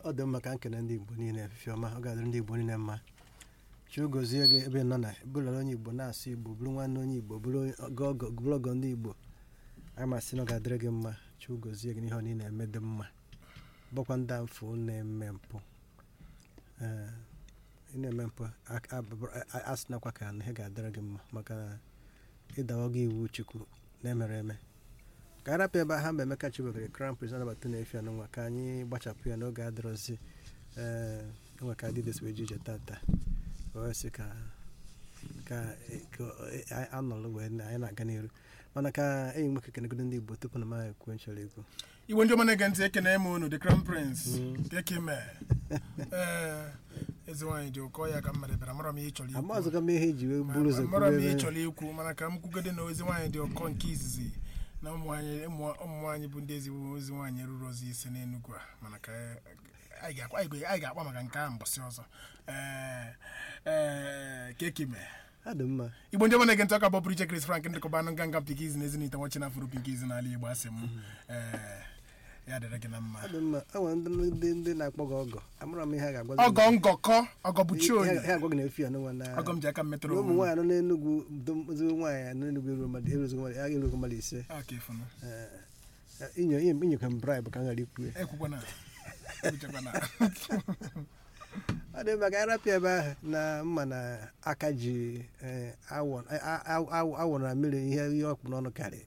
ọ dị mma ka nkene ndị igbo niile efife ọma ọ ga-adịrị ndị igbo niile mma chukwu gozie gị ebe ị nọ na bụrụ onye igbo na-asụ igbo bụrụ nwanne onye igbo bụrụ ọgọ bụrụ ọgọ ndị igbo anyị masị na ọ ga-adịrị gị mma chukwu gozie gị n'ihe ọ niile eme dị mma bụkwa ndị mfụ na-eme mpụ ee ị na-eme mpụ a- a- a- asị nakwa ka ihe ga-adịrị gị mma maka na ịdawa gị iwu chukwu na-emere eme ka anyị rapụ ebe ha mgbe Emeka Chibokere crown prince anabata na-efi anụnwa ka anyị gbachapụ ya n'oge adịrọzi ee enwe ka dịdes wee ji ije tata wee sị ka ka ka anyị anọlụ wee na- anyị na-aga n'iru mana ka enyi m nwoke kenegodo ndị Igbo tupu na m ekwu nchọrọ ekwu igbo ndị ọma na-ege ntị ekene m unu the crown prince kekime ee eze nwaanyị dị ụkọ ya ka m mere bịara mara m ihe ị chọrọ ikwu amazụga m ihe iji wee buru ụzọ mara m ihe ị kwube chọrọ ikwu mana ka m kwugode na ezi nwaanyị dị ụkọ nke izizi na ụmụ nwaanyị ụmụ- ụmụ nwaanyị bụ ndị ezigbo ozi nwaanyị ruru ozi ise n'Enugu a mana ka anyị ga-akpa anyị ga- anyị ga-akpa maka nke ahụ mbọsị ọzọ ee ee kekime ha dị mma igbo ndị ọma na-ege ntị ọka bụ pụrụ iche Chris Frank ndịkọba anụ nganga pikiz na ezinite nwachi na afụrụ pikiz n'ala Igbo asị m ee ya dịrị gị na mma ha dị mma e nwere ndị ndị ndị na-akpọ gị ọgọ amara m ihe ha ga-agwa ọgọ ngọkọ ọgọ bụ chi onye ha agwa gị na-efi anụnwa na ọgọ m ji aka m metụrụ na ụmụ onwe m nwaanyị nọ n'Enugwu dozi nwaanyị anọ n'Enugwu eruo mmadụ eruzigo mmadụ ya erugo mmadụ ise aka ịfụnụ Ee, inyo inyekwa m bribe ka m ghara ikwu ya ekwukwana ekwuchakwana ọ dị mma ka anyị rapịa ebe ahụ na mma na aka ji eh, awọ a- a- a- awọ na mmiri ihe ihe ọkpụ n'ọnụ karịrị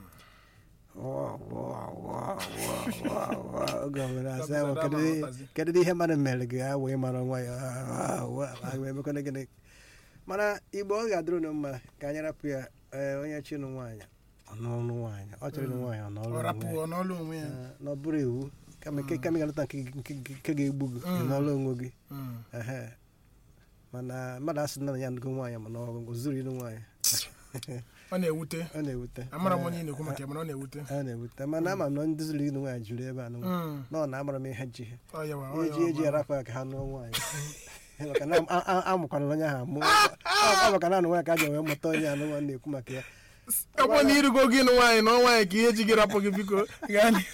oge ọbụla asị awọ kedu ihe- kedu ihe mmadụ mere gị awọ ịmara nwa ya emekwana gịnị mana igbo ọ ga-adịrụ na mma ka anyị rapụ ya eh, onye chinụ nwaanyị ọnụọnụ nwaanyị ọ chọrọ ịnụ nwaanyị ọnụọlụ ọ onwe ya. rapụọ n'ọlụ onwe ya Eh, na ọ bụrụ iwu kama nke kama ị ga-alụta nke nke- nke ga-egbu gị ị n'ọlụ onwe gị Mm. ehe mana mmadụ asị na ya ndụgo nwaanyị mana ọ zuru ịnụ nwaanyị ọ na-ewute ọ na-ewute amara m onye ị na-ekwu maka ya mana ọ na-ewute ọ na-ewute mana ama m na ndị zuru ịnụ nwaanyị juru ebe a nụ Mm. na ọ na-amara m ihe ji ha Ọ yawa, ọ eji yawa, eji ọ yawa. arapụ ya ka ha nụọ nwaanyị maka na a- a- amụkwana onye ahụ amụ ọ maka na anụ nwaanyị ka a ji wee mụta onye anụ nwa na-ekwu maka ya ekwe na irugo gị nụ nwaanyị na ọ nwaanyị ka ihe ji gị rapụ gị biko gaa n'ihu.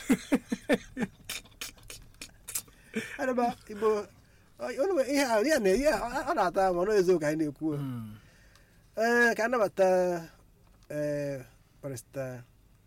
adịba igbo ọ- ọ na- ihe a- ihe a na- ihe a- ọ na-ata ama na eziokwu ka anyị na-ekwu o. Mm. ee ka anabata ee barista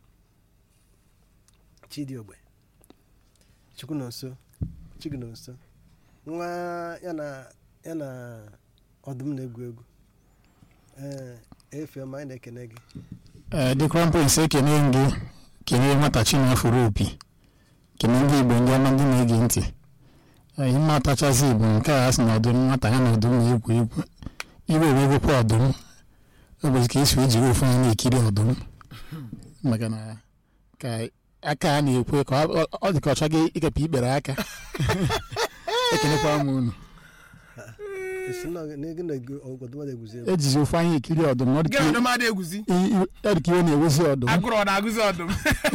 chidiogbe chukwunonso chigunonso nwa ya na ya na ọdụm na-egwu egwu ee efiọma anyị na-ekene gị ee the crown prince ekene m gị kene nwata chinafụrụ opi kene ndị igbo ndị ọma ndị na-ege ntị ee ihe matachazi igbo nke a sị na ọdụm nwata ya na ọdụm na-egwu egwu iwe ewegokwa ọdụm ọ bụzi ka esi ejiri ofu anya na-ekiri ọdụm maka na ka aka a na-ekwe ka ọ- ọ- ọ dị ka ọ chọghị ịkepụ ikpere aka ekenekwa m unu esi na na gị na ọdụm na-egwuzi egwu ejizi ofu anya ekiri ọdụm ọ dị gị ka na ọdụm adị egwuzi i- i- ọ dị ka iwe na-ewezi ọdụm agụrụ ọ na-agụzi ọdụm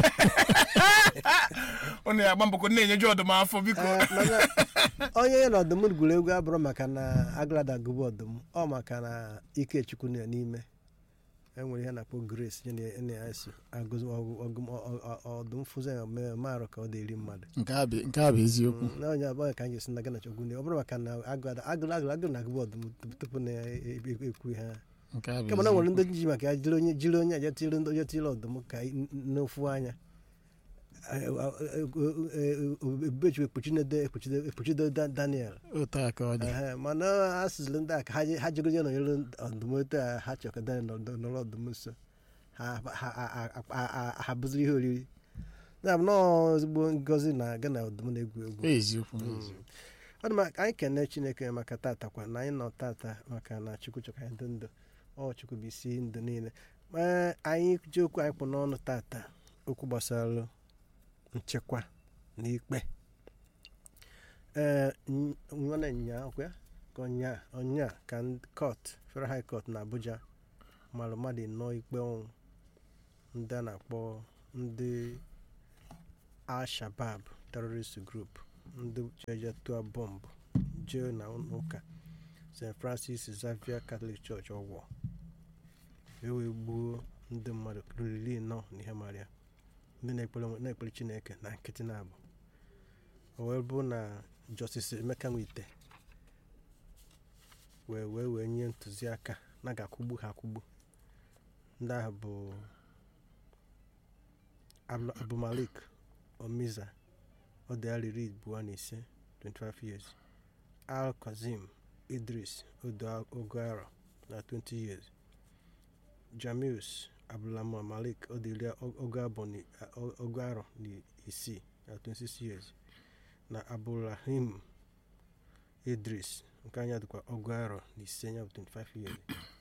ọ na-agba mbọkọ na-enyeju ọdụm afọ biko Ee, mana onye ya na ọdụm gwuru egwu abụrụ maka na agụlada gụbụ ọdụm ọ maka na ikechukwu nọ ya n'ime enwere ihe a na-akpọ grace nye na- na ya so agụzi ọgụ- ọgụ- ọ- ọ- ọ- ọdụm fụzi ya mee marụ ka ọ dị-eri mmadụ nke a bụ nke a bụ eziokwu na onye abụọ ka anyị ga-esi na gana chukwu ọ bụrụ maka na agụlada agụrụ agụrụ agụrụ na-agụbụ ọdụm tupu- tupu na ya e- e- ekwu ihe ha nke a bụ kama na nwere eziokwu ndị ji maka ya jiri onye jiri onye aja tiri ndị onye tiri ọdụm ka i- n'ofu anya ebubechukwu ekpuchide ekpuchido Da- daniel otu a ka ọ dị Ehe, mana a sịzịrị ndị a ka ha je- ha jegozie nọnyere ọdụm otu a ha chọrọ ka daniel nọrọ nọrọ ọdụm nso ha ha- ha- ha- ha- ha bụziri ihe oriri ya bụ nọọ ezigbo ngozi na aga na ọdụm na-egwu egwu eziokwu eziokwu. ọ dị maka anyị kene chineke maka tata kwa na anyị nọ tata maka na chukwu chọrọ ka anyị dị ndụ ọ chukwu bụ isi ndụ niile ee anyị ji okwu anyị kpụ n'ọnụ tata okwu gbasara nchekwa na ikpe ee n- nwanne nya ọkwa ka ọnya ọnya ka ndị kọt federal high court na abuja mara mmadụ nọ ikpe ọnwụ ndị a na-akpọ ndị al-shabab terrorist group ndị jeje tụọ bọmbụ jee na ụka st francis xavier catholic church ọgwọ ewee gbuo ndị mmadụ ruru iri nọ n'ihe mara ya ndị na-ekpere onwe- na-ekpere chineke na nkịtị na-abụ o wee bụ na Justice Emeka Nwite wee wee wee nye ntụziaka na ga-akwụgbu ha akwụgbu ndị ahụ bụ Abdul- Abdulmalik Omiza ọ dị arọ iri abụọ na ise 25 years Al Kazim Idris Odo Ogoaro na 20 years Jamius Abdulrahman Malik ọ dị iri ogo abụọ na o- ogo arọ na isii na 26 years na Abdulrahim Idris nke anya dịkwa ogo arọ na ise ya bụ 25 years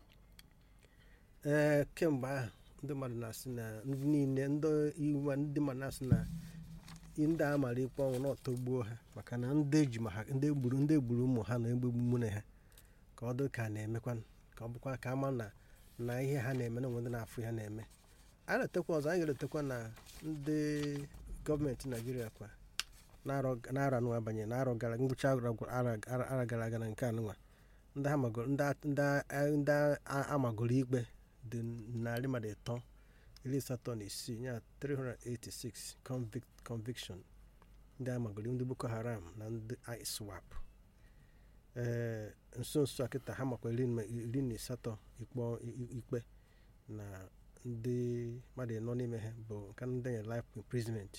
ee kemgbe ahụ ndị mmadụ na-asị na ndị niile ndị iwu ndị mmadụ na-asị na ndị a mara ikpe ọnwụ na ọtọgbuo ha maka na ndị eji ma ha ndị egburu ndị egburu ụmụ ha na egbegbu nwunye ha ka ọ dị ka a na-emekwa ka ọ bụkwa ka ama na na ihe ha na-eme na onwe ndị na-afụ ha na-eme a na-etekwa ọzọ anyị ga-etekwa na ndị gọọmenti naijiria kwa na-arọ anụ abanye na arọ gara ngwụcha ara gara aga na nke anụnwa ndị ha magoro ndị a- ndị a- ndị a- amagoro ikpe dị narị mmadụ ịtọ iri asatọ na isii ya 386 convict conviction ndị amagoro ndị boko haram na ndị iswap ee nso nso a kịta ha makwa iri na- iri na asatọ ikpọ- i- ikpe na ndị mmadụ ịnọ n'ime ha bụ nke ndị nyere life imprisonment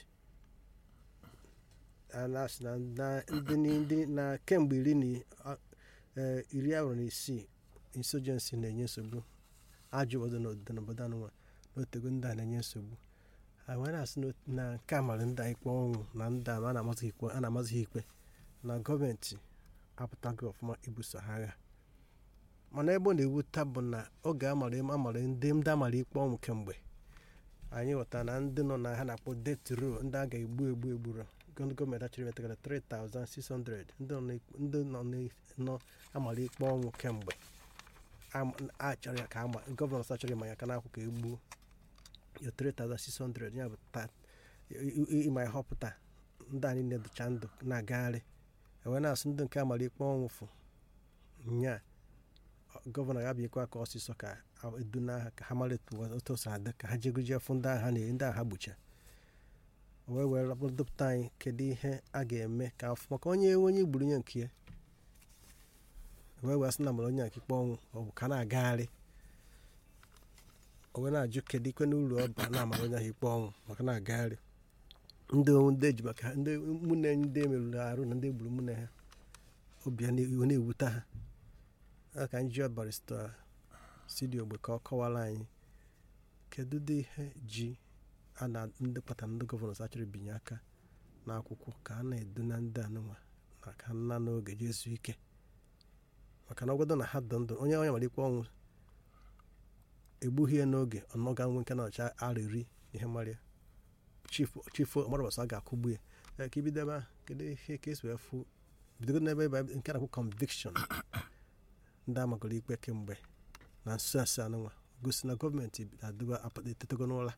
a na-asị na na- ndị ni- ndị na kemgbe iri na a- ee, iri ahụ na isii insurgency na-enye nsogbu ajọ obodo n'obodo n'obodo anụnwa n'otego ndị a na-enye nsogbu ha wee na-asị na- na nke a mara ndị a ikpe ọnwụ na ndị a a na-amazighị ikpe a na-amazighị ikpe na gọọmenti apụtaghị ọfụma ibuso ha agha mana ebe ọ na-ewuta bụ na oge amara amara ndị ndị amara ikpe ọnwụ kemgbe anyị ghọtara na ndị nọ na ha na-akpọ det ro ndị a ga-egbu egbu egburu ndị gọọmenti achọrọ imetagara 3600 ndị nọ n'ik- ndị nọ n'ik- nọ amara ikpe ọnwụ kemgbe am- achọrọ ya ka ama gọvanọ achọrọ ịma ya aka n'akwụ ka egbuo ya 3600 ya bụ ta- i- i- ịma ya họpụta ndị a niile dịcha ndụ na-agagharị ewee na-asụ ndị nke amara ikpe ọnwụ fụ nya gọvanọ ya bịakwa ka ọsịsọ ka eduna ha ka ha mara etu otu o si adị ka ha jeguje fụ ndị agha na ndị agha gbucha o wee wee dọpụta anyị kedu ihe a ga-eme ka afụ maka onye onye gburu onye nke ya wee wee sị na mara onye nke ikpe ọnwụ ọ bụ ka na-agagharị o wee na-ajụ kedu ikwe n'uru ọ ba na-amara onye ahụ ikpe ọnwụ maka na-agagharị ndị ndị eji maka ha ndị ụmụnne ndị emerụrụ arụ na ndị egburu ụmụnne ha obi ha na- na-ewute ha a ka anyị jụọ barista sidi ogbe ka ọ kọwara anyị kedu ụdị ihe ji a na ndị kpatara ndị gọvanọ achọrọ ibinye aka n'akwụkwọ ka a na-edu na ndị anụnwa na ka nna n'oge jezu ike maka na ọgwado na ha dị ndụ onye onye nwere ikpe ọnwụ egbughị ya n'oge ọnọga nwe nke na-ọcha ara iri ihe marịa chifu chifu ọmarabasa ga-akwụgbu ya ya ka ibido ebe ahụ kedu ihe ka esi wee fụ bidogo n'ebe ebe nke na-akwụ conviction ndị amagoro ikpe kemgbe na nso nso anụnwa gosi na gọọmenti adịgo etetego n'ụla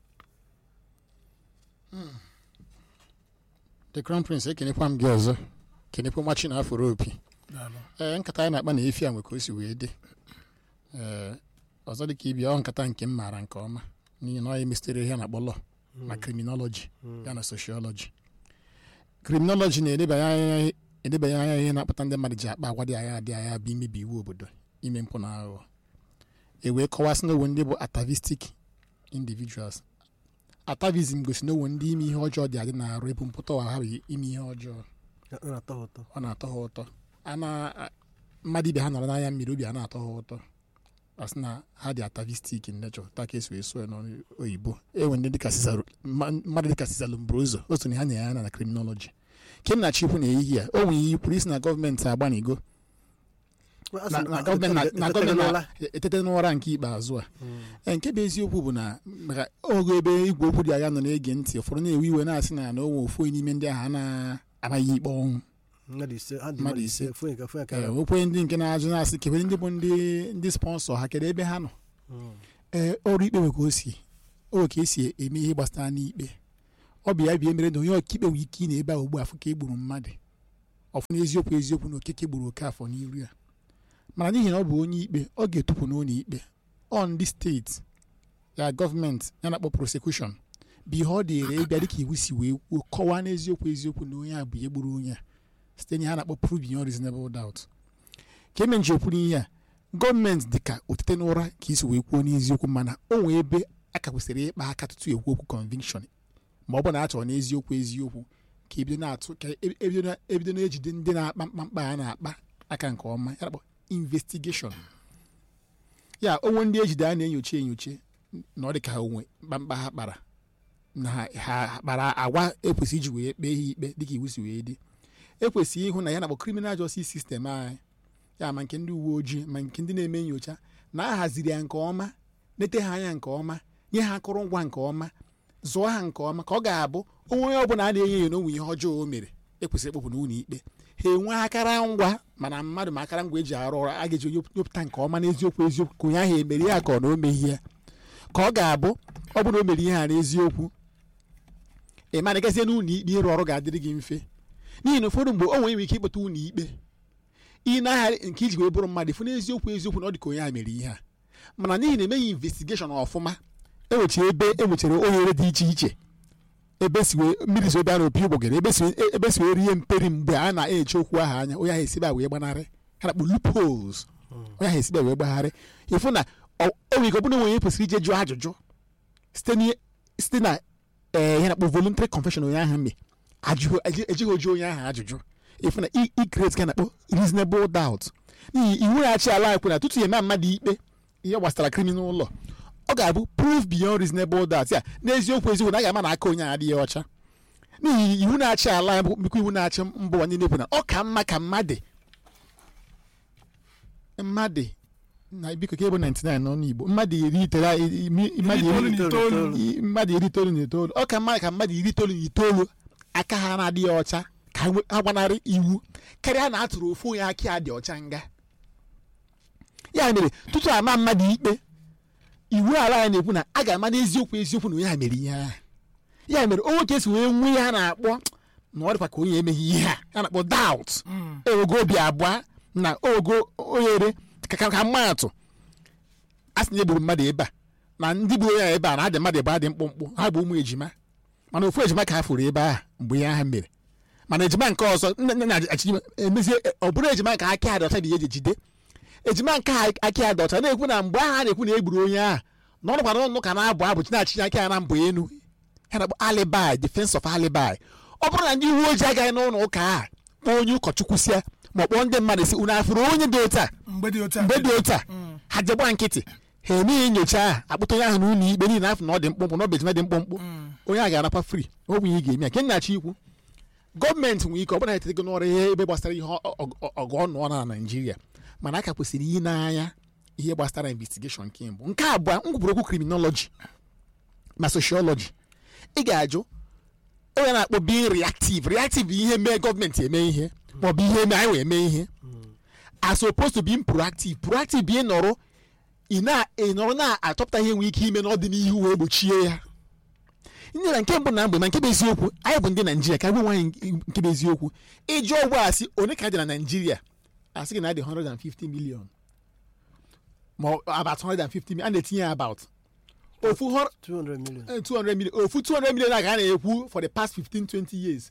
the crown prince ekenekwa m gị ọzọ kenekwa nwa chinafụrụ opi daalụ ee nkata anyị na-akpa na efi a nwe ka o si wee dị ee ọzọ dị ka ibia ọ nkata nke m maara nke ọma n'ihi na ọ ya emesitere ihe a na-akpọ lọ na kriminoloji ya na sociology kriminoloji na-edebanye anya edebanye anya ihe na-akpata ndị mmadụ ji akpa agwa dị agha dị agha bụ imebi iwu obodo ime mpụ na aghụghọ e wee kọwasị n'owe ndị bụ atavistic individuals atavism gosi n'owe ndị ime ihe ọjọọ dị adị na-arụ ebu mpụta ụwa ha bụ ime ihe ọjọọ ọ na-atọ ha ụtọ ọ na-atọ ha ụtọ a na mmadụ ibe ha nọrọ n'anya mmiri obi a na-atọ ha ụtọ a sị na ha dị atavistik in nature taa ka esi wee sụọ ya n'oyibo enwe ndị dịka Cesar- mma- mmadụ dịka Cesar Lombroso o so na ha nyere ya na criminology ke m na-achọ ikwu na ehihie a o nwere ihe kwuru isi na gọọmenti agbanigo A sị na na gọọmenti na- na etetego gọọmenti n'ụla. na-etete n'ụra nke ikpeazụ a Ee, nke bụ eziokwu bụ na maka oge ebe igwe okwu dị agha nọ na-ege ntị ụfọdụ na-ewe iwe na-asị na na o nwe ofu onye n'ime ndị ahụ a na-anaghị ikpe ọnwụ mmadụ ise ha dị Mmadụ mmadụ ise. ise ofu onye ka ofu onye ka ee okwe ndị nke na-ajụ na-asị kebere ndị bụ ndị ndị sponsọ ha kedu ebe ha nọ Mm. ee ọrụ ikpe nwe ka o si o ka esi eme ihe gbasara n'ikpe ọ bụ ya bịa mere na onye ọkaikpe nwere ike ị na ebe a ugbu afọ ka e gburu mmadụ ọfụ na eziokwu eziokwu na okeke gburu oke afọ n'iru ya mana n'ihi na ọ bụ onye ikpe ọ ga-etupụ n'ụlọ ikpe ọ ndị steeti ya gọọmenti ya na-akpọ prosekushọn bụ ihe ọ dịrị ịbịa dịka iwu si wee kwuo kọwaa n'eziokwu eziokwu na onye a bụ ihe gburu onye a site na ihe a na-akpọ prove beyond reasonable doubt ka eme nji okwuru ihe a gọọmenti dịka otite n'ụra ka isi wee kwuo n'eziokwu mana o nwee ebe a ka kwesịrị ịkpa aka tutu ekwu okwu conviction ma ọ bụ na a chọrọ n'eziokwu eziokwu ka ebido na-atụ ka e- ebido na- ebido na-ejide ndị na-akpa mkpamkpa a na-akpa aka nke ọma ya na-akpọ investigation ya onwe ndị ejide a na-enyocha enyocha na ọ dị ka ha onwe mkpamkpa ha kpara na ha ha kpara agwa ekwesị iji wee kpee ha ikpe dịka iwu si wee dị ekwesịghị ịhụ na ya na-akpọ criminal justice system anyị ya ma nke ndị uwe ojii ma nke ndị na-eme nyocha na a haziri ya nke ọma nete ha anya nke ọma nye ha akụrụngwa nke ọma zụọ ha nke ọma ka ọ ga-abụ onwe onye ọbụla a na-enye enyo n'onwe ihe ọjọọ o mere ekwesịrị ịkpọpụ n'ụlọ ikpe ha enwe akara ngwa mana mmadụ ma akara ngwa eji arụ ọrụ a ga-eji nyopụta nke ọma n'eziokwu eziokwu ka onye ahụ emere ya ka ọ na o meghị ya ka ọ ga-abụ ọ bụrụ na o mere ihe a n'eziokwu ị mana gazie n'ụlọ ikpe ịrụ ọrụ ga-adịrị gị mfe n'ihi na ụfọdụ mgbe o nwere ike ịkpọta ụlọ ikpe ị na-agharị nke iji wee bụrụ mmadụ fụ n'eziokwu eziokwu na ọ dị ka onye a mere ihe a mana n'ihi na emeghị investigeshọn ọfụma enwechara ebe enwechara oghere dị iche iche ebe si wee mmiri si ebe a na-opi ụgbọgere ebe si ebe si wee rie mperi mgbe a na-eche okwu ahụ anya onye ahụ esibe a wee gbanarị ha na-akpọ loopholes onye ahụ esibe a wee gbagharị ịfụ na ọ o nwere ike ọ bụrụ na onye kwesịrị ije jụọ ajụjụ site n'ihe- site na ee ihe na-akpọ voluntary confession onye ahụ mee ajụghị eji- ejighị oji onye ahụ ajụjụ ịfụ na i- i create ka na-akpọ reasonable doubt n'ihi iwu na-achị ala anyị kwu na tutu ya eme mmadụ ikpe ihe gbasara criminal law ọ ga-abụ proof beyond reasonable doubt ya n'eziokwu eziokwu na a ga-ama na aka onye a adịghị ọcha n'ihi iwu na-achị ala anyị bụ bụkwa iwu na-achị mba ụwa niile bụ na ọ ka mma ka mmadụ mmadụ na biko ka ebo 99 n'ọnụ igbo mmadụ iri itere mmadụ itoolu iri na itoolu. i- mmadụ iri itoolu na itoolu ọ ka mma ka mmadụ iri itoolu na itoolu aka ha na-adịghị ọcha ka ha nwe- ha gbanarị iwu karịa na a tụrụ ofu onye aka ya dị ọcha nga ya mere tutu ama mmadụ ikpe iwu ala ya na-ekwu na a ga-ama n'eziokwu eziokwu na onye ha mere ihe ahụ ya mere onwe ka esi wee nwee ihe a na-akpọ na ọ dịkwa ka onye emeghị ihe a a na-akpọ doubt ewego obi abụọ na ogo oghere ka ka ka mmaatụ a sị na egburu mmadụ ebe a na ndị gburu ya ebe a na adị mmadụ ebe a dị mkpụmkpụ ha bụ ụmụ ejima mana ofu ejima ka ha fụrụ ebe a mgbe ihe ha mere mana ejima nke ọzọ nne nne na-achị emezie ọ bụrụ ejima nke aka adị ọcha dị eji ejide ejima nke a aka adị ọcha na-ekwu na mgbe ahụ a na-ekwu na egburu onye ahụ na ọ nọkwa n'ọnụ ka na-abụ abụ chi na-achị aka ya na mbụ enu ya na-akpọ alibi defense of alibi ọ bụrụ na ndị uwe ojii agaghị n'ụlọ ụka a kpọọ onye ụkọchukwu si ya ma ọ kpọọ ndị mmadụ si unu afụrụ onye dị otu a mgbe dị otu a mgbe dị otu a ha jegba nkịtị ha emeghị nyocha ahụ akpụta onye ahụ n'ụlọ ikpe niile afọ na ọ dị mkpụmkpụ na ọ bụ ejima dị mkpụmkpụ onye a ga-anakwa fri ọ bụ ihe ị ga-eme ya nke nnachi ikwu gọọmenti nwere ike ọ bụla etego n'ọrụ ihe ebe gbasara ihe ọ- ọ- ọ- ọgụ ọnụ ọ na naijiria mana a ka kwesịrị iyi n'anya ihe gbasara investigeshọn nke mbụ nke abụọ m kwuburu okwu kriminoloji ma sociology ị ga-ajụ onye na-akpọ being reactive reactive bụ ihe mee gọọmenti eme ihe maọbụ ihe mee anyị wee mee ihe as opposed to being proactive proactive bụ ịnọrọ ị na- ịnọrọ na-achọpụta ihe nwere ike ime n'ọdịnihu wee gbochie ya ndị na nke mbụ na mgbe ma nke bụ eziokwu anyị bụ ndị naijiria ka gwe nwaanyị nke bụ eziokwu iji ọgwụ asị onye ka dị na naijiria asị gị na adị 150 million ma ọ- about 150 million a na-etinye ya about ofu hor- 200 million eh, 200 million ofu 200 million a ka a na-ekwu for the past 15 20 years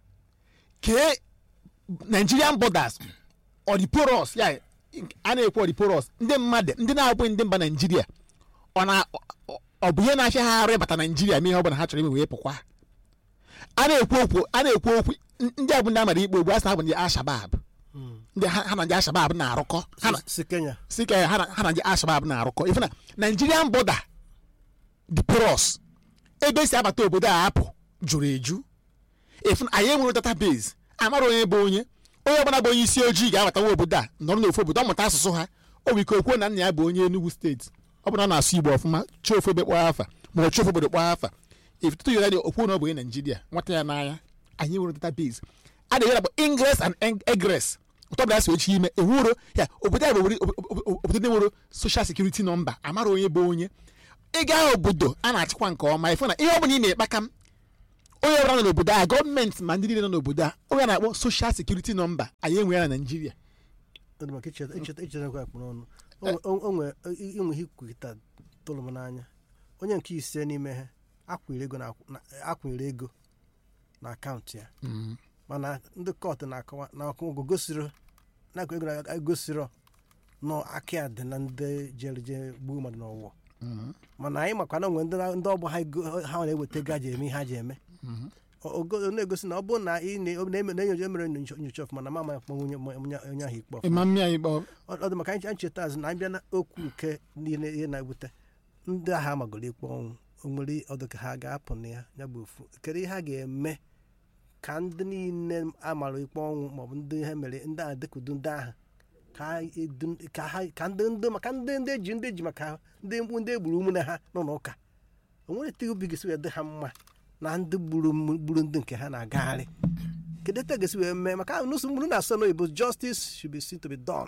kee nigerian borders ọ dị porous ya a na-ekwu ọ dị porous ndị mmadụ ndị na-abụghị ndị mba naijiria ọ na ọ- ọ bụ ihe na-afịa ha arụ ịbata naijiria mee ihe ọ bụla ha chọrọ ime wee pụkwa a na-ekwu okwu a na-ekwu okwu n- ndị a bụ ndị amara ikpe ogbu a sị na ha bụ ndị ashabab ndị ha ha na ndị ashabab na-arụkọ ha na si kenya si ka ha na ha na ndị ashabab na-arụkọ ife na nigerian border dị porous ebe si abata obodo a apụ jụrụ eju ife na anyị enwere database amara onye bụ onye onye ọbụla bụ onye isi ojii ga-abatawa obodo a nọrọ n'ofu obodo ọ mụta asụsụ ha o nwere ike okwuo na nna ya bụ onye Enugu steeti ọ bụ na ọ na-asụ Igbo ọfụma chi ofu ebe kpọọ afa ma ọ chi ofu obodo kpọọ afa ifitutu yọrọ dị okwuo na ọ bụ onye Naijiria nwata ya n'anya anyị nwere database a na-enye bụ ingress and eg- egress ụtọ bụla so echi ime enwero ya obodo a bụ obodo- obodo obodo ndị nwere social security nọmba amara onye bụ onye ịga obodo a na-achịkwa nke ọma ịfụ na ihe ọ bụla ị na-ekpaka m onye ọbụla nọ n'obodo a gọọmenti ma ndị niile nọ n'obodo a onye a na-akpọ social security nọmba anyị enwe ya na naijiria ọ dị maka icheta icheta icheta nkwa akpụ n'ọnụ O nwe- o nwe inwe ihe ikwukịta tụrụ m n'anya onye nke ise n'ime ha akwụnyere ego na- na- akwụnyere ego na akaụntụ ya mana ndị kọtụ na-akọwa na ọkụkọ gosiro na-akụ ego na egosiro nọ aka ya dị na ndị jere je gbuo mmadụ n'ụwa mana anyị makwa na onwe ndị na- ndị ọgbọ ha ego- ha na-eweta ego ha ji eme ihe ha ji eme O- ogo- na-egosi na ọ bụrụ na ị na- na- na-enyocha emere nyocha nyocha ọfụma na mama akpọ onye onye onye ahụ ikpe ọfụma ịma mmịa ikpe ọ ọ dị maka anyị anyị cheta azụ na anyị bịa na okwu nke niile ihe na-ewute ndị agha amagoro ikpe ọnwụ o nwere ọdụ ka ha ga-apụ na ya ya bụ ofu kedu ihe ha ga-eme ka ndị niile amara ikpe ọnwụ maọbụ ndị ihe mere ndị agha dekudu ndị agha ka ha edu- ka ha ka ndị ndị maka ndị ndị eji ndị eji maka ndị mkpu ndị egburu ụmụnne ha nọ n'ụka o nwere etu obi ga-esi wee dị ha mma na ndị gburu m- gburu ndị nke ha na-agagharị kedu etu a ga-esi wee mee maka n'ụsọ mgburu na-asọ n'oyibo justice should be seen to be done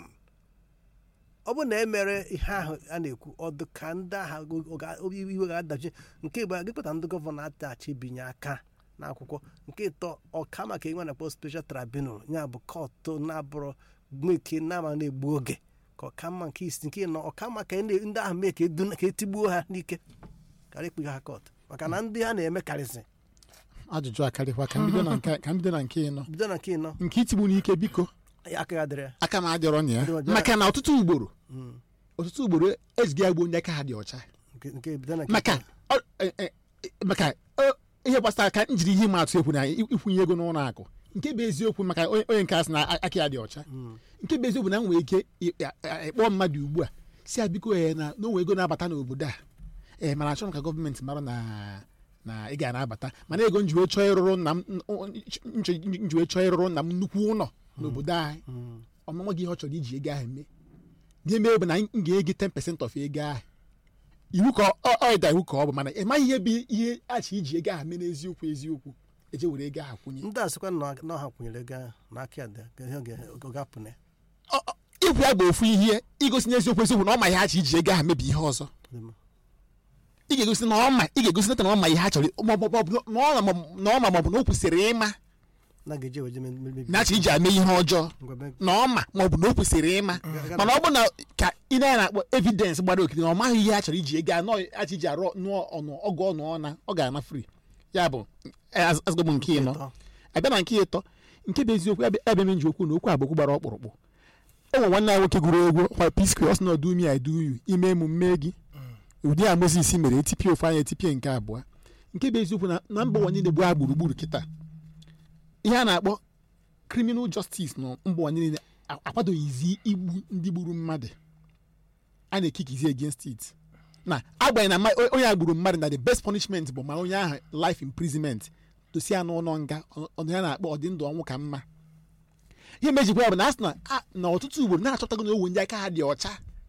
ọ bụrụ na e mere ihe ahụ a na-ekwu ọdụ ka ndị agha go- ga- obi iwe ga-adachi nke igbo gịpụta ndị gọvanọ atachi binye aka n'akwụkwọ nke ịtọ ọka maka inwe na-akpọ special tribunal ya bụ kọtụ na-abụrụ ike na-ama na-egbu oge ka ọka mma nke isi nke ịnọ ọka mma ka ndị ndị ahụ mee ka edu- ka etigbuo ha n'ike karịa ikpughe ha kọtụ maka na ndị ha na-eme karịsị ajụjụ akarịkwa ka mbido na nke ka mbido na nke ịnọ bido na nke ịnọ nke itigbu n'ike biko aka ya dịrị ya aka m adịrọ na ya Adịrọ ya. maka na ọtụtụ ugboro Mm. ọtụtụ ugboro eziga agbo ndị aka ha dị ọcha nke nke bido na nke maka ịtọ. ọ- e- e- e- maka ọ- ihe gbasara ka njiri ihe ịma atụ ekwu na i- ikwunye ego n'ụlọ akụ nke bụ eziokwu maka onye onye nke asị na a- aka ya dị ọcha Mm. nke bụ eziokwu na m nwere ike ị- a- a- ịkpọ mmadụ ugbu a si ya biko ee na n'onwe ego na-abata n'obodo a ee mana achọrọ m ka gọọmenti mara na na ị ga na-abata mana ego njiwe chọọ ịrụrụ nna m njiwe chọọ ịrụrụ nna m nnukwu ụlọ n'obodo anyị Mm. ọmụma gị ihe ọ chọrọ iji ego ahụ mee ihe mee bụ na m ga-ege 10% of ego ahụ iwu ka ọ- ọ ịda iwu ka ọ bụ mana ị maghị ihe bụ ihe achị iji ego ahụ mee n'eziokwu eziokwu eje were ego ahụ kwụnye ndị a sịkwa na na ọha kwụnyere ego ahụ n'aka ya dị ka ihe ọ ga- ọ ga-apụ na ya Ọ- ọ- ikwu ya bụ ofu ihe igosi n'eziokwu eziokwu na ọ ma ihe achị iji ego ahụ mebi ihe ọzọ Dị mma. ị ga-egosi na ọ ma ị ga-egosi na ọ ma ihe ha chọrọ ma ọ bụ- ma ọ bụ na ọ ma na ọ ma ma ọ bụ na o kwesịrị ịma na ga-eji eweje me- me- mebi na achị iji ame ihe ọjọọ ngwa be- na ọ ma ma ọ bụ na o kwesịrị ịma mana ọ bụ na ka ị na na-akpọ evidence gbara okiri na ọ maghị ihe a chọrọ iji ego anọ achị iji arụ nụọ ọnụ ọgụ ọnụ ọna ọ ga-ana free ya bụ azụgbo nke ịnọ Ịtọ. abịa na nke ịtọ nke bụ eziokwu ebe ebe m ji okwu na okwu abụ okwu gbara ọkpụrụkpụ o nwe nwanne anyị nwoke gụrụ egwu kwa piskri ọsị na ọdụ umi aduyu ime emume gị ụdị a moses mere etipie ofu anya etipie nke abụọ nke bụ eziokwu na na mba ụwa niile gbaa gburugburu kịta ihe a na-akpọ criminal justice na mba ụwa niile a- akwadoghịzi igbu ndị gburu mmadụ a na-ekikizi against it na agbanyeghị na mma- onye a gburu mmadụ na the best punishment bụ ma onye ahụ life imprisonment dosi ya n'ụlọ nga ọ- ọ ya na-akpọ ọdị ndụ ọnwụ ka mma ihe mejikwa ya bụ na a sị na a- na ọtụtụ ugboro na-achọtago na owe ndị aka ha dị ọcha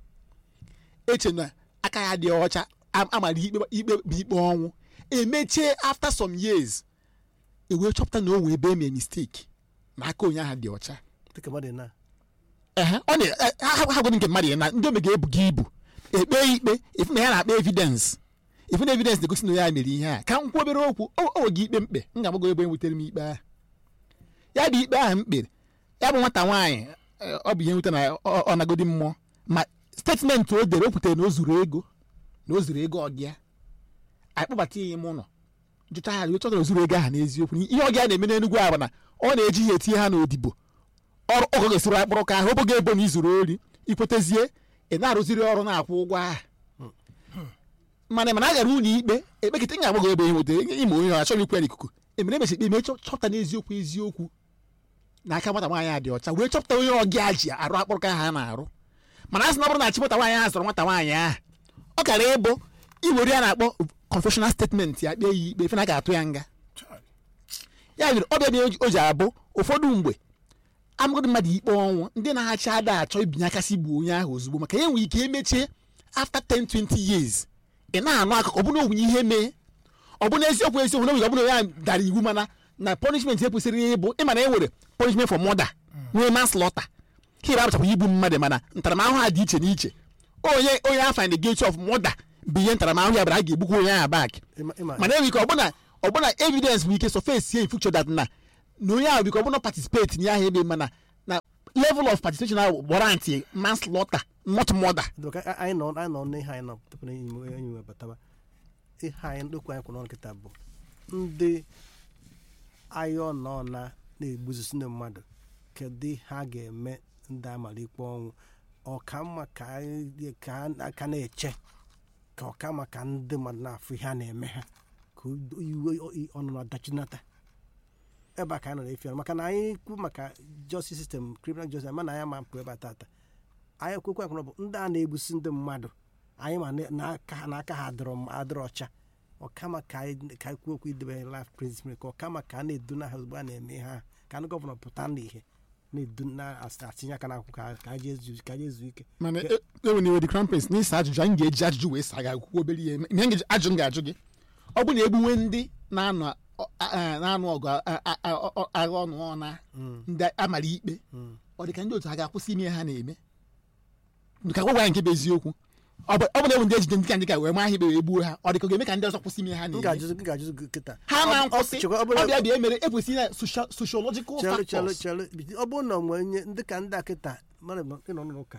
eche na aka ya dị ọcha am- amara ikpe ikpe bụ ikpe ọnwụ emechie after some years ewee chọpụta na o nwee ebe emee mistake na aka onye ahụ dị ọcha dịka mmadụ na ehe ọ na eh, ha ha gwara nke mmadụ ya na ndị ome ga-ebu gị ibu ekpe ya ikpe ifu na ya na-akpa evidence ifu na evidence na-egosi na ya mere ihe a ka m kwuo obere okwu o o gị ikpe mkpe m ga-agbago ebe nwutere m ikpe ahụ ya bụ ikpe ahụ m kpere ya bụ nwata nwaanyị eh, ọ bụ ihe nwute na ọ ọ nagodi mmụọ ma statement o dere o kwutere na o zuru ego na o zuru ego ọgịa anyị kpọbata ya ime ụlọ jụta ya jụta na o zuru ego ahụ n'eziokwu ihe ọgịa na-eme n'Enugu ahụ bụ na ọ na-eji ya etinye ha n'odibo ọrụ ọgọ ga-esiri akpụrụ ka ahụ oboge ebo na izuru ori ikwetezie ị na-arụziri ọrụ na-akwụ ụgwọ ahụ mana mana a gara ụlọ ikpe ekpekịta ị ga-agbago ebe ihe nwetara ime onye ọ achọghị ikwu ya n'ikuku emere emesi ikpe chọ- chọpụta n'eziokwu eziokwu na aka nwata nwaanyị a dị ọcha wee chọpụta onye ọgịa ji arụ akpụrụ ka ha na-arụ mana a sị na ọ bụrụ na chi nwata nwaanyị ahụ sọrọ nwata nwaanyị ahụ ọ kara ịbụ iwere ya na-akpọ confessional statement ya kpee ya ikpe ife na a ga-atụ ya nga Chai. ya mere ọ bịa o ji abụ ụfọdụ mgbe amagodi mmadụ ikpe ọnwụ ndị na-achị ada achọ ibinye aka si gbuo onye ahụ ozugbo maka ya nwere ike emechie after 10 20 years ị na-anụ akụkọ ọ bụna ogwunye ihe mee ọ bụ eziokwu eziokwu na ọ bụna onye ahụ dara iwu mana na punishment e kwesịrị ịbụ ịma na e nwere punishment for murder nwee manslaughter ka ịba abụchakwa igbu mmadụ mana ntaramahụhụ ha dị iche n'iche onye onye afọ in the gate of murder bụ ihe ntaramahụhụ ya bara a ga-egbukwa onye ahụ back ịma ịma mana enwere ike ọbụna ọbụna evidence bụ ike surface sie in future that na na onye ahụ biko ọbụna participate n'ihe ahụ eme mana na level of participation ahụ warrant manslaughter not murder Dịka a- anyị nọ anyị nọ n'ihe anyị nọ tupu na enyi m enyi m bataba ihe anyị ndokwu anyị kwụrụ nkịta bụ ndị agha ọna ọna na-egbuzisi ndị mmadụ kedu ha ga-eme ndị amara ikpe ọnwụ ọkamma ka anyị ka aka na-eche ka ọkamma ka ndị mmadụ na-afụ ihe a na-eme ha ka iwe ọnụnụ adachinata ebe a ka anyị nọ efi maka na anyị kwu maka justice system criminal justice mana anyị ma mpụ ebe a tata anyị kwekwe akwụrụ bụ ndị a na-egbusi ndị mmadụ anyị ma na- n'aka ha n'aka ha adịrọ m- adịrọ ọcha ọkama ka anyị ka anyị kwuo okwu idebe life principle ka ọkama ka a na-edu na ha ozugbo a na-eme ha ka ndị gọvanọ pụta n'ihe na-edu na atinye aka n'akwụkwọ ka ka anyị jee zu- ka anyị jee zuo ike mana ewe na iwe the crown prince n'ịsa ajụjụ anyị ga-eji ajụjụ wee saa gị akwụkwọ obere ihe ihe m ga-eji ajụ m ga-ajụ gị ọ bụ na egbuwe ndị na-anụ ọ- a- a- na-anụ ọgụ a- a- a- ọ- agha ọnụ ọna ndị amara ikpe ọ dị ka ndị otu ha ga-akwụsị ime ihe ha na-eme ka gwa anyị nke bụ eziokwu ọ bụ ọ bụ na ewu ndị ejide ndị ka ndị ka wee maa ha ikpe wee gbuo ha ọ dị ka ọ ga-eme ka ndị ọzọ kwụsị ime ihe ha m na-eme ga-ajụzi m ga-ajụzi gị kịta ha Ọ- ma ọ- nkwụsị chekwa, ọ bụrụ- ọbịa bịa emere ekwesịghị na socia- sociological chelụ chelụ factors chelụ ọ bụrụ na onwe onye ndị ka ndị a kịta mmadụ nọ- ịnọ n'ụka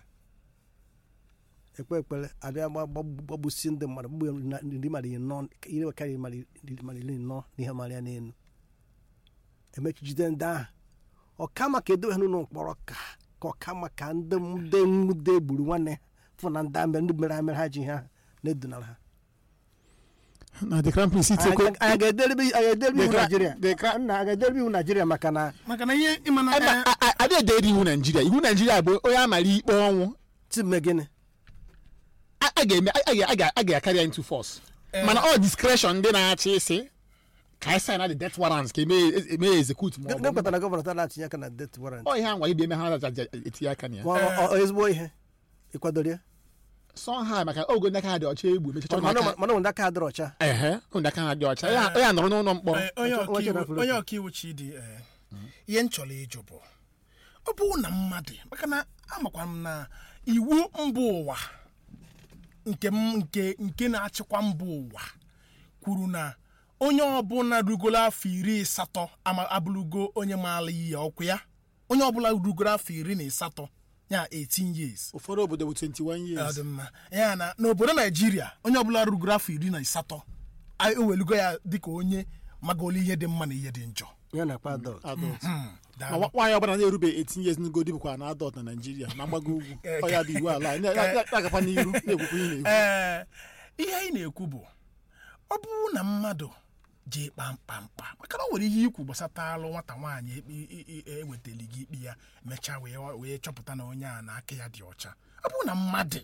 ekpe ekpere abịa gba- gba- gbagbusi ndị mmadụ gbugbe na- ndị mmadụ ịnọ ire karịrị mmadụ iri mmadụ iri nọ n'ihe mara ya n'elu emechijide ndị ahụ ọkama ka edowe ha n'ụlọ mkpọrọ ka ka ọkama ka ndị ndị nwude gburu nwanne ha fụ na ndị amere ndị mere amere ha ji ha na-edunara ha na the crown prince anyị itekwe anyị ga-ederebe anyị ga-ederebe iwu The cra- naijiria the cra- nna anyị ga-ederebe iwu naijiria maka na maka na ihe ịma na eh, adịghị edere iwu naijiria iwu naijiria bụ onye amara ikpe ọnwụ time gịnị a a ga-eme a ga- a ga- a ga-akarị ya into force mana ọ discretion ndị na-achị isi ka anyị sign the death warrants ka eme eme execute ma ọ gịnị bụ kpatara gọvanọ taa na-atinye aka na det warrant ọ ihe anwa ibe eme ha na-aja etinye aka na ya Ma ọ- ọ- ọ ezigbo ihe ịkwadoro ya sọ ha maka ogo ndị aka ha dị ọcha egbu mechacha mana maka mana ndị aka ha dịrị ọcha ehe ndị aka ha dị ọcha ya ya nọrọ n'ụlọ mkpọrọ eh, onye Nwa- nwa ọkaiwu- Chinafro onye kwuru. ọkaiwu chidi eh, ihe m chọrọ ịjụ bụ ọ bụ na mmadụ maka na amakwa m na iwu mba ụwa nke m nke nke na-achịkwa mba ụwa kwuru na onye ọbụla rugoro afọ iri asatọ ama abụrụgo onye maara ihe ọkụ ya onye ọbụla rugoro afọ iri na asatọ ya 18 years ụfọdụ obodo bụ 21 ọ years dị mma ya na n'obodo naijiria onye ọbụla rugoro afọ iri na asatọ a ewelugo ya dịka onye magolu ihe dị mma na ihe dị njọ ya na akpa adọlt adult Hmm, ma daalụ. nwa- nwaanyị ọbụla na-erube 18 years n'ugodi bụkwa na adult na naijiria na mgbago ugwu ọ ya bụ iwu ala anyị. Na- na- na- na-agakwa n'iru na-ekwukwa ihe na-ekwu ee ihe anyị na-ekwu bụ ọ bụrụ na mmadụ ji kpamkpamkpa maka na o nwere ihe ikwu gbasata alụ nwata nwaanyị ekpe i- i- ewetali gị ikpe ya mechaa wee wee chọpụta na onye a na aka ya dị ọcha ọ bụrụ na mmadụ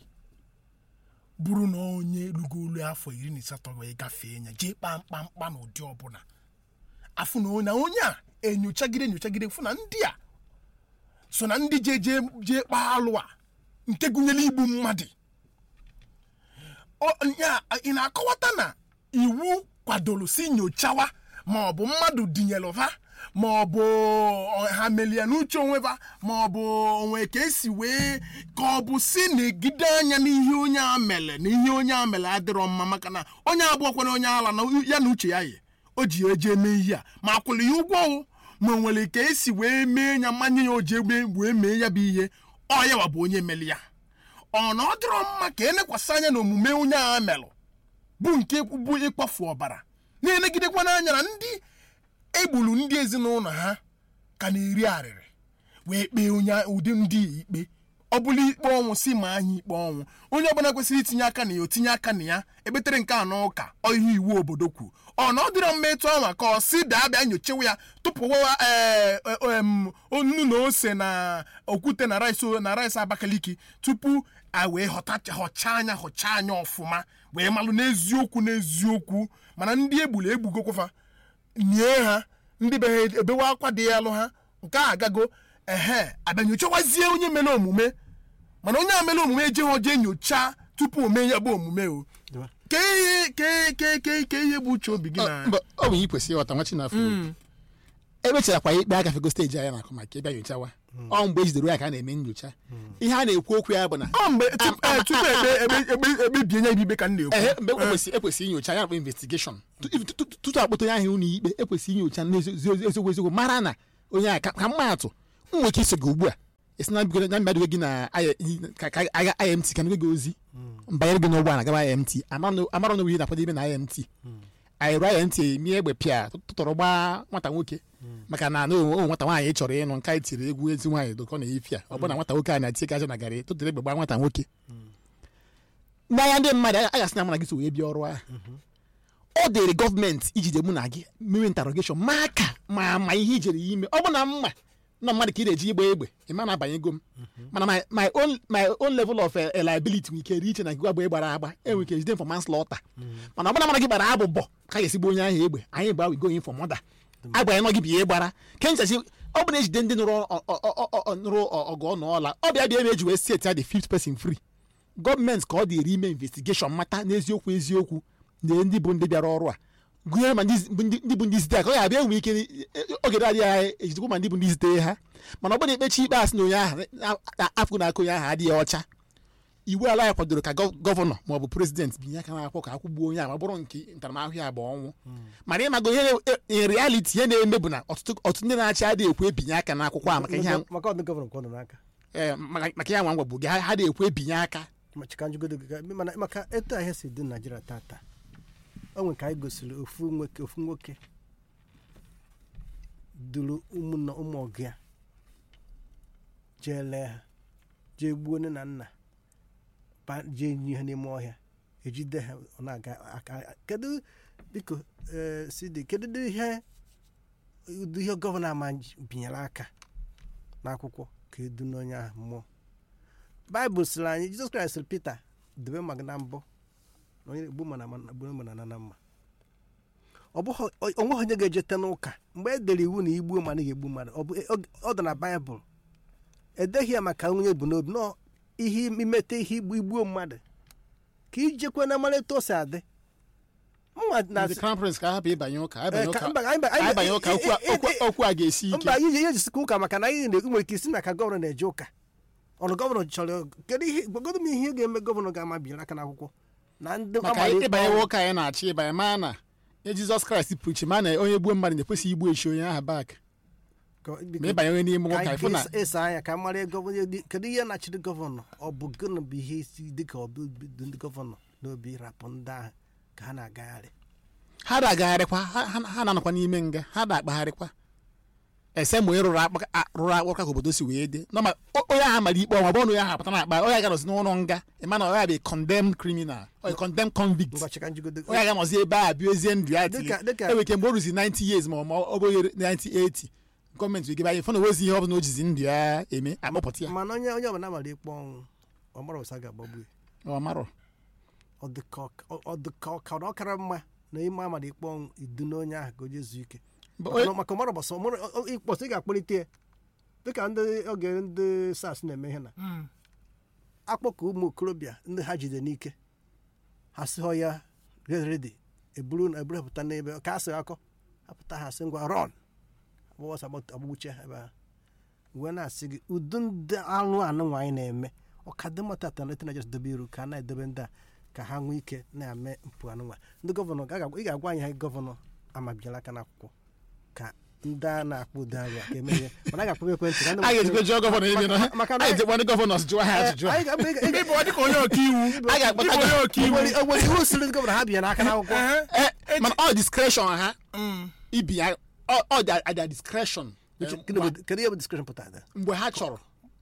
bụrụ na onye rugolu afọ iri na asatọ wee gafee ya jee kpamkpamkpa n'ụdị ọbụla afụ na onye- na onye a enyochagide enyochagide fụ na ndị a so na ndị je je jee kpaa alụ a nke gụnyere igbu mmadụ Ọ- ya ị na-akọwata na iwu kwadoro si nyochawa ma ọ bụ mmadụ dinyere ha ma ọ bụ ọ- ha melie n'uche onwe ha ma ọ bụ onwe ka esi wee ka ọ bụ si na-egide anya n'ihe onye a mere na ihe onye a mere adịrọ mma maka na onye abụọkwana onye ala na ya na uche ya yi o ji eje eme ihe a ma akwụrụ ya ụgwọ o ma o nwere ka esi wee mee ya mmanye ya o ji egbe wee mee ya bụ ihe ọ yawa bụ onye mere ya ọ na ọ dịrọ mma ka elekwasị anya na omume onye a melụ bụ nke bụ ịkpafu ọbara na-elegidekwa n'anya na ndị egburu ndị ezinụlọ ha ka na-eri arịrị wee kpee onye ụdị ndị a ikpe ọ bụla ikpe ọnwụ si ma anyị ikpe ọnwụ onye ọbụla kwesịrị itinye aka na ya otinye aka na ya ekpetere nke a n'ụka ọ ihe iwu obodo kwu ọ na ọ dịrọ mma etu ahụ ka ọ si daa bịa nyochewa ya tụpụwa ee em, nnu na ose na okwute na rice na rice abakaliki tupu a wee họtacha họchaa anya họchaa anya ọfụma wee malụ n'eziokwu n'eziokwu mana ndị egburu egbugokwafa nie ha ndị be ha ebewe akwa dị ya alụ ha nke a agago ehe abịa nyochawazie onye mere omume mana onye a mere omume ejeghị oje nyocha tupu o mee ya bụ omume o ke ihe ke ke ke ke ihe bụ uche obi gị na mba ọ bụ ihe kwesịrị ịghọta nwa chinafọ emecharakwa ikpe agafego steji anyị na-akụ maka ịbịa nyochawa ọ mgbe ejidere ya ka a na-eme nyocha ihe a na-ekwu okwu ya bụ na ọ mgbe tupu eh, tupu ekpe ekpe ekpe ekpebie ya bụ ikpe ka m ehe na-ekwu mgbe ekwesịrị ekwesịrị inyocha ya na-akpọ investigeshon Tu- tu- tu- tutu akpọta onye ahụ ụlọ ikpe ekwesịrị inyocha n'eziokwu eziokwu mara na onye a ka ka mma atụ m nwere ike iso gị ugbu a esi na bigo na mmadụ gị na I- ka- ka agha imt ka gị ozi mbanyere gị n'ụgbọala gaba imt amara na wuyi na akwado ime na imt anyị rụọ imt emie egbe pịa tụtụrụ gbaa nwata nwoke maka na na o nwata nwaanyị chọrọ ịnụ nke anyị tiri egwu ezi nwaanyị dụkọ na efi a ọ bụ na nwata nwoke a na-eti ka aja na garị tụtụrụ egbe gbaa nwata nwoke n'anya ndị mmadụ a gasị na mụ na gị so wee bịa ọrụ ahụ ọ dịrị gọọmenti ijide mụ na gị mewe interrogation ma aka ma ma ihe ijere ya ime ọ bụ na mma na mmadụ ka ị na-eji igba egbe ị ma na-abanye ego m mana my- my own my own level of eh, liability nwere ike rie iche na gị agba gbara agba enwere ike jide for manslaughter mana ọ bụ na mmadụ gị gbara abụbọ ka a ga-esigbo onye ahụ egbe anyị gba we going for murder agbanye nọ gị bụ ihe gbara ke nchachi ọ bụ na ejide ndị nụrụ ọ- ọ- ọ- ọ- ọ- nụrụ ọ- ọgụ ọnụ ọla ọ bịa bịa ebe eji wee set ya the fifth person free gọọmenti ka ọ dịrị ime investigeshọn mata n'eziokwu eziokwu na ndị bụ ndị bịara ọrụ a gụnyere ma ndị zi- bụ ndị ndị bụ ndị zite ha ka ọ ya abịa enwe ike oge na-adịghị anya ejidekwa ma ndị bụ ndị zite ha mana ọ bụrụ na ekpechi ikpe asị na onye ahụ na- afọ na aka onye ahụ adịghị ọcha iwu ala ya kwadoro ka gọ- gọvanọ ma ọ bụ prezidenti binye aka n'akwụkwọ ka akwụgbuo onye ahụ ma ọ bụrụ nke ntaramahụhụ ya bụ ọnwụ mana ịmago ihe na- in reality ihe na-eme bụ na ọtụtụ ọtụtụ ndị na-achị adịghị ekwe ebinye aka n'akwụkwọ a maka ihe a- maka ọdụ gọvanọ kwọdụ n'aka eh, maka maka ihe nwa ngwa bụ gị ha ha adịghị ekwe ebinye aka ma chika njugodo gị ka- mana maka etu ahịa si dị na naijiria tata o nwere ka anyị gosiri ofu nwoke ofu nwoke duru ụmụnna ụmụ ọgụ ya jee lee ha jee gbuo nne na nna ba- jee nye ha n'ime ọhịa ejide ha ọ na-aga aka kedu biko ee, sidi kedu ụdị ihe ụdị ihe gọvanọ ama binyere aka n'akwụkwọ ka edu n'onye ahụ mmụọ baịbụl sịrị anyị jizọs kraịst sịrị pita debe maka na mbụ na onye egbu mana gburu mana na na mma ọ bụghị onweghị onye ga-ejete n'ụka mgbe e dere iwu na igbuo mmadụ ga-egbu mmadụ ọ bụ ọ dị na baịbụl edeghị ya maka onye bụ n'obi nọ ihe imete ihe igbu igbuo mmadụ ka ijekwe na mara etu o si adị mma na ndị crown prince ka hapụ ịbanye ụka Eh, ịbanye ka- ụka mba, anyị ba- anyị ba- ịbanye ụka okwu a- eh, eh, okwu- eh, okwu a ga-esi ike mba ihe ihe jisikwa ụka maka na anyị na-ekwu nwere ike isi na ka gọvanọ na-eje ụka ọrụ gọvanọ chọrọ kedu ihe gwagodo m ihe ga-eme gọvanọ ga-amabiri aka n'akwụkwọ na ndị maka amara ikpe ịbanye ọnwụ. ụka anyị na-achọ ịbanye ma na nye jizọs kraịst prichi ma na onye gbuo mmadụ na-ekwesịghị igbu echi onye ahụ bak Ka- biko, ma ịbanye onye n'ime ka ụka anyị ịfụ na ga-eso anya ka mara gọvanọ dị- kedu ihe na-achịrị gọvanọ ọ bụ gịnị bụ ihe isi dịka ọ bụ dị ndị gọvanọ n'obi rapụ ndị ahụ ka ha na-agagharị ha na-agagharịkwa ha- ha ha na-anọkwa n'ime nga ha na-akpagharịkwa ese ma onye rụrụ akpa- a- rụrụ akpụrụ ka obodo si wee dị nọ ma o- onye ahụ mara ikpe ọnwa bụ na onye ahụ apụta na akpa onye ga-anọzi n'ụlọ nga ịma na onye ahụ bụ a condemned criminal or a condemned convict ngwa chịka njigodo onye ga-anọzi ebe a bịa ezie ndụ ya tili Dịka- dịka- enwere ike mgbe o ruzi 90 years ma ọ ma ọ bụghị 90 gọọmenti wegebe anyị fọ na ozi ihe ọ bụla o jizi ndụ ya eme akpọpụta ya mana onye onye ọbụla mara ikpe ọnwụ ọ mara ụsa ga-agbagbu ya ọ marọ ọ dị ka ọ- ọ- ọ dị ka ọ ka ọ kara mma na ime amara ikpe ọnwụ idu n'onye ahụ ka o jezuo ike But Maka na- onye- maka mara gbasa ịkpọsị ị ga-akpọlite ya dịka ndị oge ndị sars na-eme ihe na Mm. akpọkọ ụmụ okorobịa ndị ha jide n'ike ha sị họ ya get ready eburu eburu ha pụta n'ebe ka a sị akọ apụta ha sị ngwa rọn agbụgbọsọ agbagbuche ha ebe ha wee na-asị gị udu ndị anụ anụ nwaanyị na-eme ọkadịmma tata na etenajes dobe iru ka a na-edobe ndị a ka ha nwee ike na-eme mpụ anụ nwa ndị gọvanọ ga- ị ga-agwa anyị ha gọvanọ amabiala aka n'akwụkwọ ka ndị a na-akpọ ụdị arụ a ka eme ihe mana a ga-akpọ ekwentị ka ndị a ga-ejikwa jụọ gọvanọ ebe nọ Maka- maka na- a ga-ejikwa ndị gọvanọs jụọ ha ajụjụ a. anyị ga- ị ga- ị ga- ịbụ ọ dịka onye ọka iwu a ga-akpọta ịbụ onye ọka iwu Enwere enwere iwu siri ndị gọvanọ ha bịa n'aka n'akwụkwọ Ehe. Eh, mana ọ discretion ha Mm. ibi ya ọ ọ dị at their discretion Uche, Eh, gịnị ma- bụ- kedu ihe bụ discretion pụtara mgbe ha chọrọ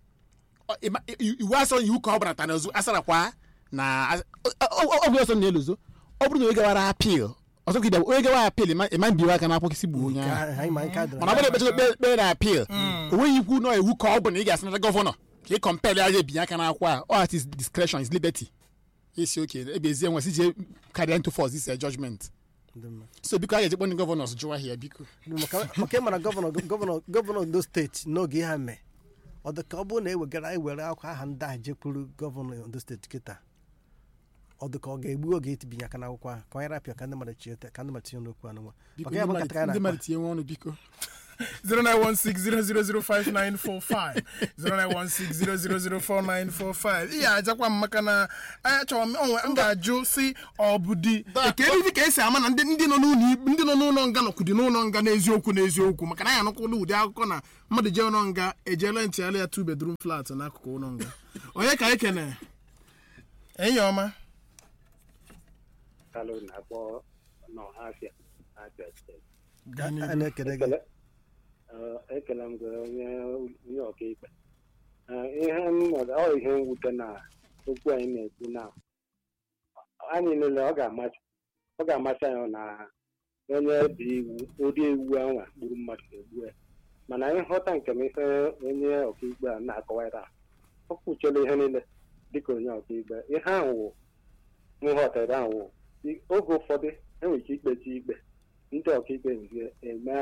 Ọ- ịma- i- iwu asọrọ iwu ka ọ bụla tana ozu asarakwa na ọgwụ ọsọ na-eluzo ọ bụrụ na onye gawara apil ọzọ ka ịbịa onye gawa apil ịma ịma mbiwe aka n'akwụkwọ isi gbuo onye Ka ahụ anyị ma nke a dọrọ mana ọ bụrụ ekpechara kpe kpere na apil o nweghị ikwu nọ iwu ka ọ bụ na ị ga-asị nata gọvanọ ka ị kọmpel ya ebinye aka n'akwụkwọ a ọ at his discretion is liberty isi oke ebezie nwe si jee carry into force this uh, judgment Ndị mma. so biko a ga-ejekpọ ndị gọvanọs jụwa ha ya biko maka maka ịmara gọvanọ gọvanọ gọvanọ ondo steeti n'oge ihe ha mee ọ dị ka ọ bụrụ na ewegara ewere akwa aha ndị ahụ jekwuru gọvanọ ondo steeti kịta ọ dị ka ọ ga-egbu oge itibinye aka n'akwụkwọ ahụ ka onye rapịa ka ndị mmadụ chie ka ndị mmadụ tinye n'okwu anụ nwa biko maka ya bụ ndị nkata ka mmadụ- ndị anyị mmadụ na-akpa tinye nwa ọnụ biko 0916 0005945 ihe ajakwa m maka na achọrọ m onwe m ga-ajụ si ọ bụ di ka ezi ka esi ama na ndị ndị nọ n'ụlọ ikpe ndị nọ n'ụlọ nga nọkwudi n'ụlọ nga n'eziokwu n'eziokwu maka na ya anụkwụla ụdị akụkọ na mmadụ jee ụlọ nga ejeela ntịgharị ya two bedroom flat n'akụkụ ụlọ nga onye ka anyị kene enyi ọma Kalu na-akpọ n'Ọhafịa Abia steeti. a na-ekele gị Ekele eh, ekele m gị onye onye ọkaikpe Eh, ihe m nọdụ- ọ ihe mwute na okwu anyị na-ekwu na anyị niile ọ ga-amasị ọ ga-amasị anyị na onye dị iwu ụdị iwu anwa gburu mmadụ ga-egbu ya mana ịghọta nke m ihe onye ọkaikpe a na-akọwara ọ kwuchela ihe niile dịka onye ọkaikpe ihe ahụ wụ nghọtara ahụ wụ i- oge ụfọdụ enwere ike ikpechi ikpe ndị ọkaikpe nke eme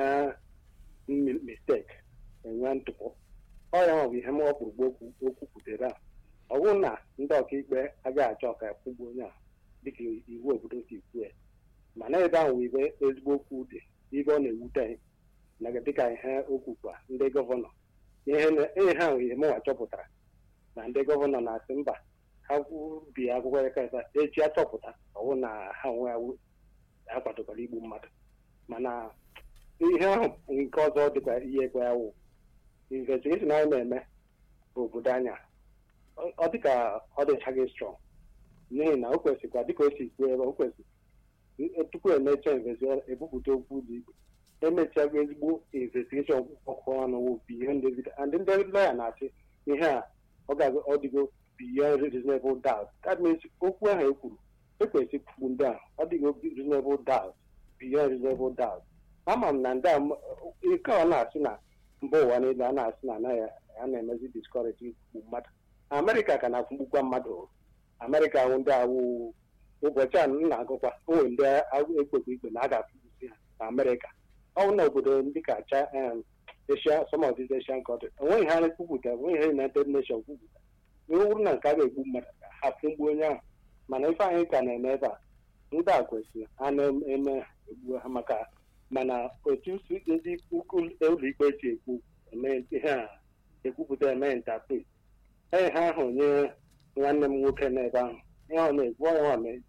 mi- mistake enwe ntụpọ ọ ya bụ ihe m ọkpụrụgbu okwu okwu kwutere a ọ bụrụ na ndị ọkaikpe agaghị achọ ka kwụgbu onye a dịka iwu obodo si kwue mana ebe ahụ bụ ebe ezigbo okwu dị ibe ọ na-ewute anyị na dịka ihe okwu kwa ndị gọvanọ ihe na- ihe ha nwere ihe mụnwa chọpụtara na ndị gọvanọ na-asị mba ha bi akwụkwọ ekerịta echi achọpụta ọwụ na ha onwe ha akwadokwara igbu mmadụ mana ihe ahụ nke ọzọ dịkwa ihe ekwe ya wụ investigeshon anyị na-eme obodo anya ọ- ọ dịka ọ dịchaghị strọng n'ihi na o kwesịkwa dịka o si kwuo ebe o kwesịrị tupu emecha investigeshon ebupụta okwu ụlọ ikpe emechago ezigbo investigeshon ọkụ ọnụ wụ beyond evidence and ndị lọya na-asị ihe a ọ ga- ọ dịgo beyond reasonable doubt that means okwu ahụ e kwuru ekwesị kwugbu ndị ahụ ọ dịgo reasonable doubt beyond reasonable doubt ama m na ndị a m- ike ọ na-asị na mba ụwa niile a na-asị na anaghị a na-emezi discourage ikwu mmadụ amerịka ka na-akwụgbukwa mmadụ o. amerịka wụ ndị awụ ụbọchị a m na-agụkwa o nwere ndị ekpekwa ikpe na a ga-akwụgbusi ha na amerịka ọ bụ na obodo ndị ka cha em, Asia some of these Asian countries enweghị ha kwupụta enweghị ha United Nations kwupụta ihe bụrụ na nke a ga-egbu mmadụ ha fụgbu onye ahụ mana ife anyị ka na-eme ebe a ndị a kwesịrị a na-eme egbu ha maka mana otu si ndị ukwu ụlọikpe si ekwu eme ihe a ekwupụta eme interpret ee ha ahụ onye nwanne m nwoke n'ebe ahụ ihe ọ na-ekwu ọ ya mee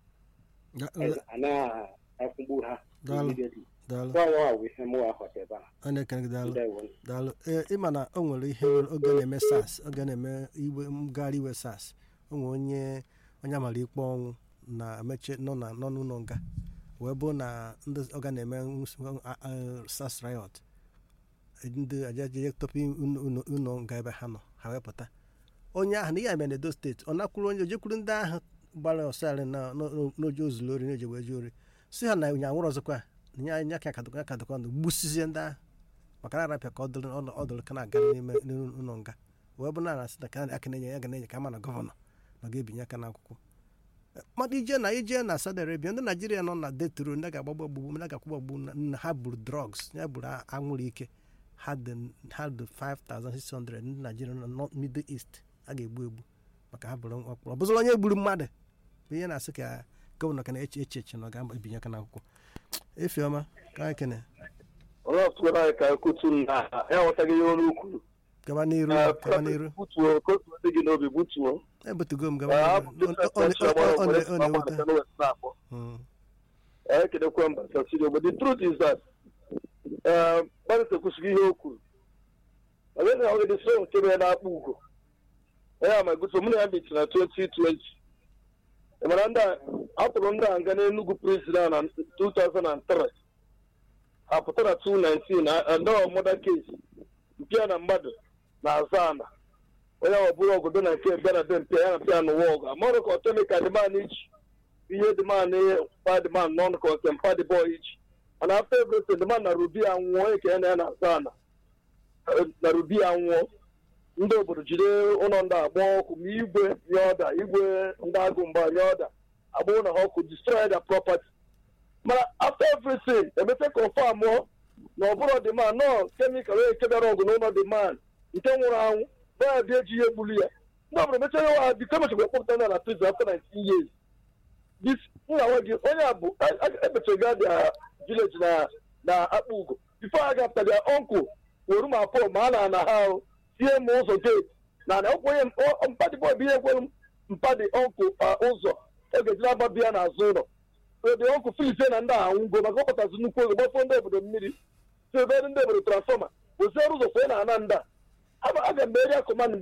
anaghị akwụgbu ha Daalụ. immediately. daalụ Ọ ya bụ ihe mụwa ghọta ebe ahụ a na-ekele gị daalụ Ndewo. daalụ ee ịma na o nwere ihe nwere oge na-eme sas oge na-eme iwe ngagharị iwe sas o nwere onye onye amara ikpe ọnwụ na meche nọ na nọ n'ụlọ nga wee bụ na ndị ọga na-eme nws- a- a- sas riot ndị ajaje topi ụlọ nga ebe ha nọ ha wee pụta onye ahụ na ihe mere n'edo steeti ọ nakwuru onye ojekwuru ndị ahụ gbara ọsarị na n'oje ozulu ori n'oje wee ji ori si ha na onye anwụrụ ọzọkwa na nye anya ka akadokwa akadokwa ndụ gbusizie ndị ahụ maka na arapịa ka ọ dụrụ ọ- ọ dụrụ ka na-aga n'ime n'ụlọ nga wee bụ na asị na ka aka na-enye ya ga na-enye ka ama na gọvanọ na ọ ga-ebinye aka n'akwụkwọ mmadụ ije na ije na Saudi Arabia ndị Naijiria nọ na deturu ndị ga-agbagba ogbugbu ndị ga-akwụgba ogbugbu na- na ha buru drugs ya buru a- anwụrụ ike ha dị ha dị 5600 ndị Naijiria nọ na Middle East a ga-egbu egbu maka ha bụrụ ọkpụrụ ọ bụzụrụ onye gburu mmadụ bụ ihe na-asị ka gọvanọ ka na-eche eche eche na ọ ga-ebinye aka n'akwụkwọ efiọma ka anyị kene onye ọtụrụ anyị ka ekutu na ya ghọtaghị ihe ọrụ kwuru gaba n'iru Eh, gaba n'iru butuo ka otu dị gị n'obi butuo ebutugo m Eh, gaba hapụ n'iru business Ọ- ọ- venture ọ- gbara ọ- ọ- were ọ na-ewute maka na West na-akpọ Mm. ekedekwe mba sasiri but the truth is that gbalịta ekwusịghị ihe o kwuru onye na ọgịdị so nke mere na-akpọ ugo onye ama egoso mụ na ya mechi na 2020 ị mara ndị a atụrụ ndị a nga n'Enugu prison na 2003 ha pụtara 219 na anọọ mọda case mpịa na mmadụ na-aza ana onye ọ bụrụ ọgụdọ na nke bịa na be mpịa ya na mpịa n'ụwa ọgụ amarụ ka ọtọmi ka dịman iji ihe dịman pa dịman nọn ka ọke mpa dị bọọ iji mana after everything dịman na rubi anwụọ eke ya na ya na-aza ana na rubi anwụọ ndị obodo jide ụlọ ndị agba ọkụ ma igwe nye ọda igwe ndị agụ mgba nye ọda agbụrụ na ha ọkụ destroy their property mana after everything emete confam na ọ bụrụ demand nọ kemikal onye nke bịara ọgụ n'ụlọ demand nke nwụrụ anwụ na bịa eji ihe gburu ya ndị ọbụla mechaa ya ha biko emechakwa ekpọpụta na na prison after 19 years this nna nwe gị onye a bụ emechaga dị village na na akpa ugo bifo a gafta dia ọnkụ were ma pọ ma a na ana ha ahụ tie m ụzọ gate na na ọkwenye mpadị bọị bụ ihe kwere mpadị ọnkụ ụzọ oge jiri agba bịa n'azụ ụlọ ede ọnkụ filite na ndị ahụ ngo maka ọkpọtazi nnukwu oge gbafọ ndị obodo mmiri si ebe ndị obodo transfọma oziere ụzọ kwee na ana ndị a aga m eri akụma